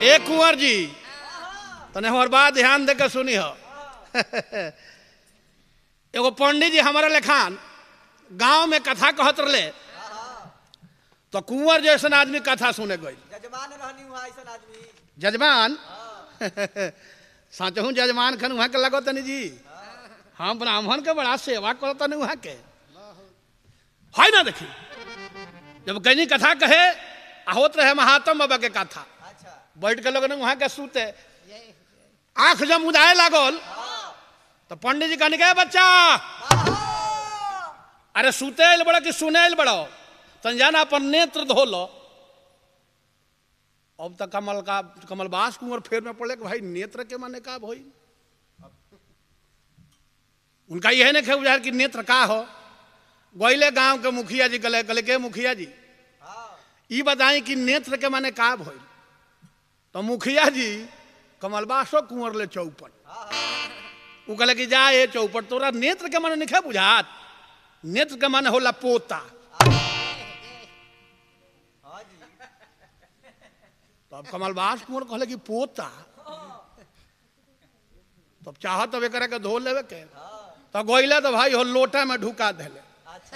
ए कुंवर जी तने हमार बात ध्यान दे के सुनी हो एगो पंडित जी हमारे लेखान गांव में कथा कहत रहे तो कुंवर जैसन आदमी कथा सुने गई जजमान रहनी हुआ ऐसा आदमी जजमान साचहूँ जजमान खन वहाँ के लगो तनी जी हम ब्राह्मण के बड़ा सेवा करो तनी वहाँ के है ना देखी जब कहीं कथा कहे आ होत रहे महात्म बाबा के कथा अच्छा बैठ के लोग वहाँ के सूते आंख जब मुदाए लागल तो पंडित जी कहने के बच्चा अरे सूते आइल बड़ा कि सुने आइल बड़ो तन जाना अपन नेत्र धो लो अब तक कमल का कमलबास कुंवर फेर में पड़े कि भाई नेत्र के माने का भई उनका यह नहीं बुझा कि नेत्र का हो गोइले गांव के मुखिया जी गले गले के मुखिया जी ई बताई कि नेत्र के माने का भइल तो मुखिया जी कमलबासो कुंवर ले चौपट उ कहले कि जा ए चौपट तोरा नेत्र के माने नहीं बुझात नेत्र के माने होला पोता हाँ जी तो अब कमलबास कुंवर कहले कि पोता तब चाहत तब एकरा के धो लेवे के तो गोइले तो भाई हो लोटा में ढुका देले अच्छा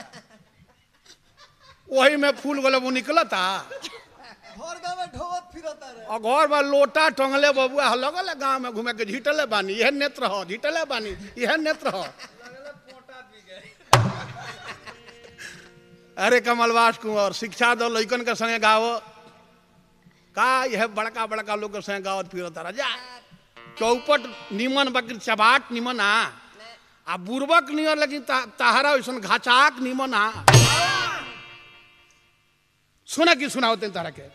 वही में फूल गोले वो निकलता घर गाँव में ढोवत फिरता रहे और घर में लोटा टंगले बबुआ लगल गांव में घूमे के झीटले बानी यह नेत्र हो झीटले बानी यह नेत्र हो अरे कमलवास कुंवर शिक्षा दो लइकन के संगे गाओ का यह बड़का बड़का लोग के संगे गावत फिरत राजा चौपट निमन बकर चबाट निमन आ आ बुर्बक निमन लेकिन ता- ताहरा वैसन घाचाक निमन आ सुना की सुना होते तारा के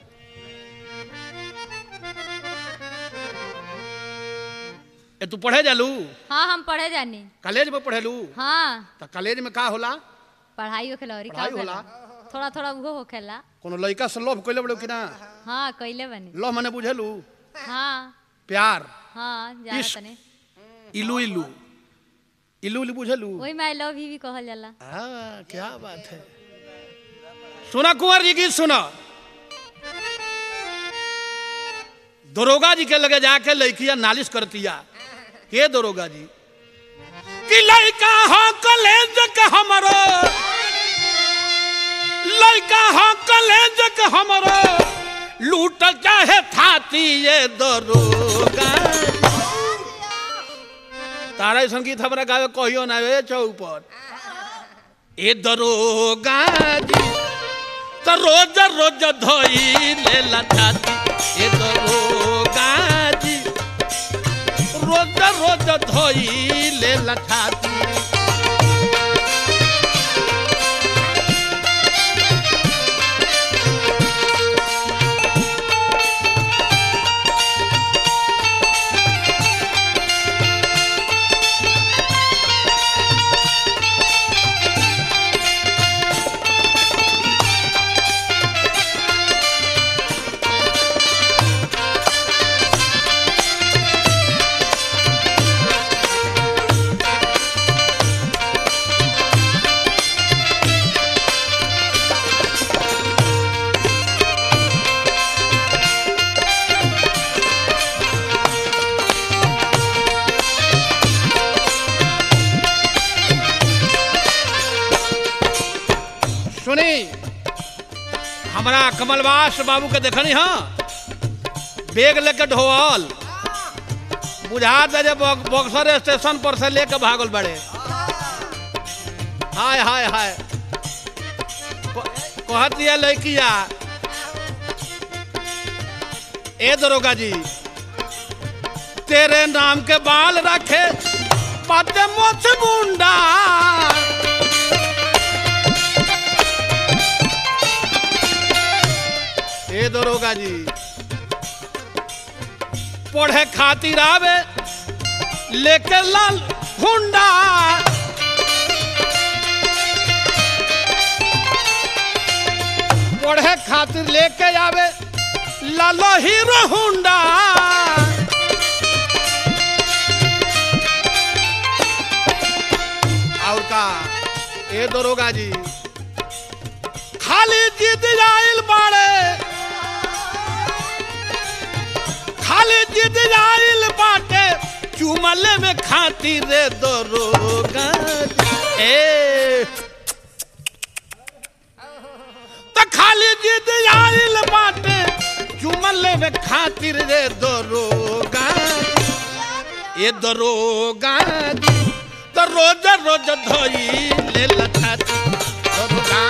ए तू पढ़े जालू हाँ हम पढ़े जानी कॉलेज में पढ़ेलू हाँ तो कॉलेज में का होला पढ़ाई होखेला और का पढ़ाई होखेला होला? थोड़ा थोड़ा उहो होखेला कोनो लड़का से लोभ कैले बड़ो कि ना हाँ कइले बनी लोभ मने बुझेलू हाँ प्यार हाँ जाना इश्क। तने इलू इलू इलू इलू बुझेलू वही में आई लव यू भी कहल जाला हाँ क्या बात है सुना कुंवर जी गीत सुना दरोगा जी के लगे जाके लड़किया नालिश करतिया के दरोगा जी कि लड़का हो कलेज के हमरो लड़का हो कलेज के हमरो लूट चाहे थाती ये दरोगा तारा संगीत हमरा गावे कहियो ना वे चौपट ए दरोगा जी तो रोज रोज धोई ले लछाती ए दरोगा जी रोज रोज धोई ले लछाती सुनी हमारा कमलवास बाबू के देखनी हाँ बैग लेके ढोल बुझा दे जे बक- बक्सर स्टेशन पर से लेके भागल बड़े हाय हाय हाय क- कहत दिया लड़किया ए दरोगा जी तेरे नाम के बाल रखे पाते मोछ मुंडा ए दरोगा जी पढ़े खातिर आवे लेके लाल हुंडा पढ़े खातिर लेके आवे लालो हीरो हुंडा और का ए दरोगा जी खाली जीत जाइल बाड़े जिद आइल बाटे चुमले में खातिर रे दरोगा ए त खाली जिद आइल बाटे चुमले में खातिर रे दरोगा ए दरोगा तो रोज रोज धोई ले लथा दरोगा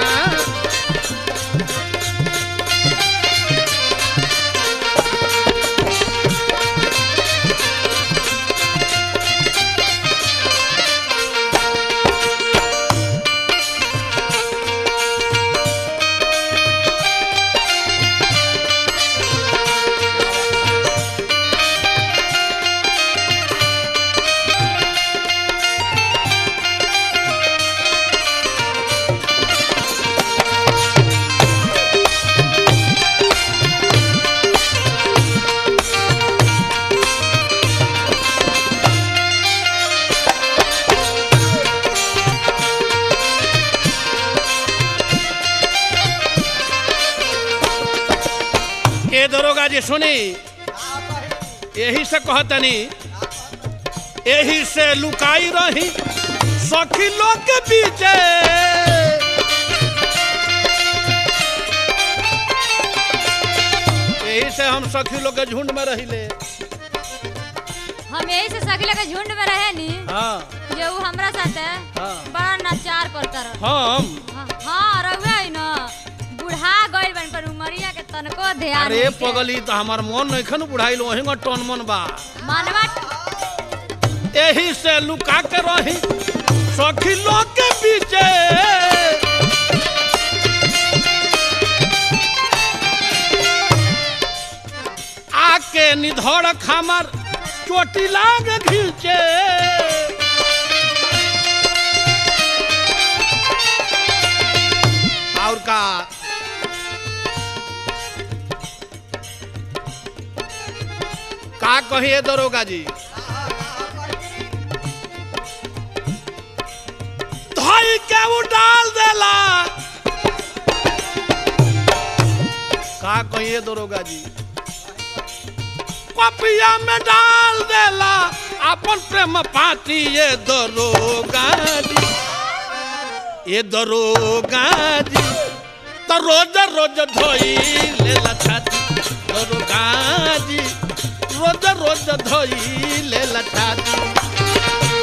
ए दरोगा जी सुनी यही से कहतनी यही से लुकाई रही सखी लोग के पीछे यही से हम सखी लोग के झुंड में रहिले हम यही से सगले के झुंड में रहे नी हाँ जे उ हमरा साथे हाँ। बड़ा नचार करता रह हम हाँ, हाँ रहुए है न बुढ़ा गइल बन पर उमरिया के तनको ध्यान अरे नइखे। पगली तो हमार मन नहीं खन बुढ़ाइल वही में टन मन बा मानवा यही से लुका के रही सखी लोग के पीछे आके निधड़ खामर चोटी लाग घीचे और का का कहिए दरोगा जी धोई के वो डाल देला का कहिए दरोगा जी पपिया में डाल देला अपन प्रेम पाती ये दरोगा जी ये दरोगा जी तो रोज रोज धोई ले छाती दरोगा जी रोज रोज धोई ले छाती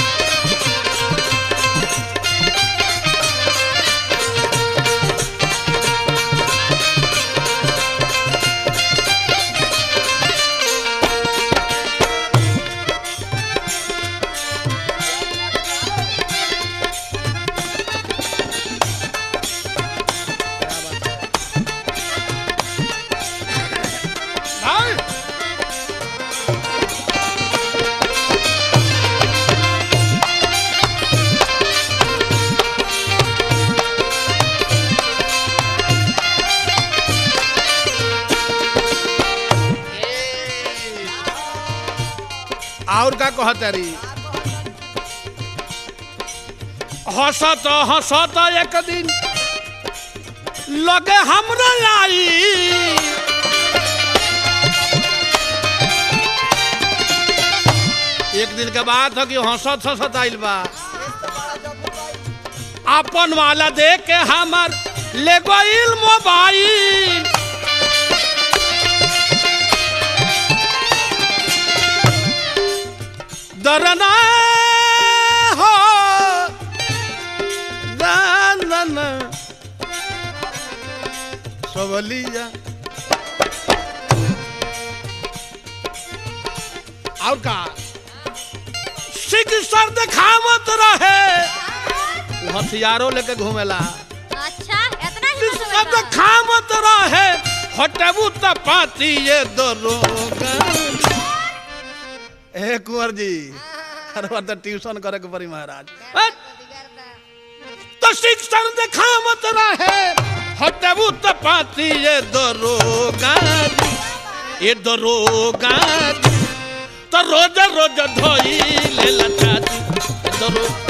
Nein! और का कहतरी हंसत हंसत एक दिन लगे हमरा आई एक दिन के बाद हो कि हंसत हंसत आइल बा अपन वाला देख के हमर ले गइल मोबाइल दरना हो दान सबलिया और का सिख सर दिखावत रहे वो हथियारों लेके घूमेला अच्छा इतना ही सिख सर दिखावत रहे हटबू त पाती ये दरोगा ए कुंवर जी अरे बार तो ट्यूशन करे के पड़ी महाराज हट! तो शिक्षण दिखावत रहे हटबू त पाती ये दरोगा ये दरोगा तो रोज रोज धोई ले लछाती दरो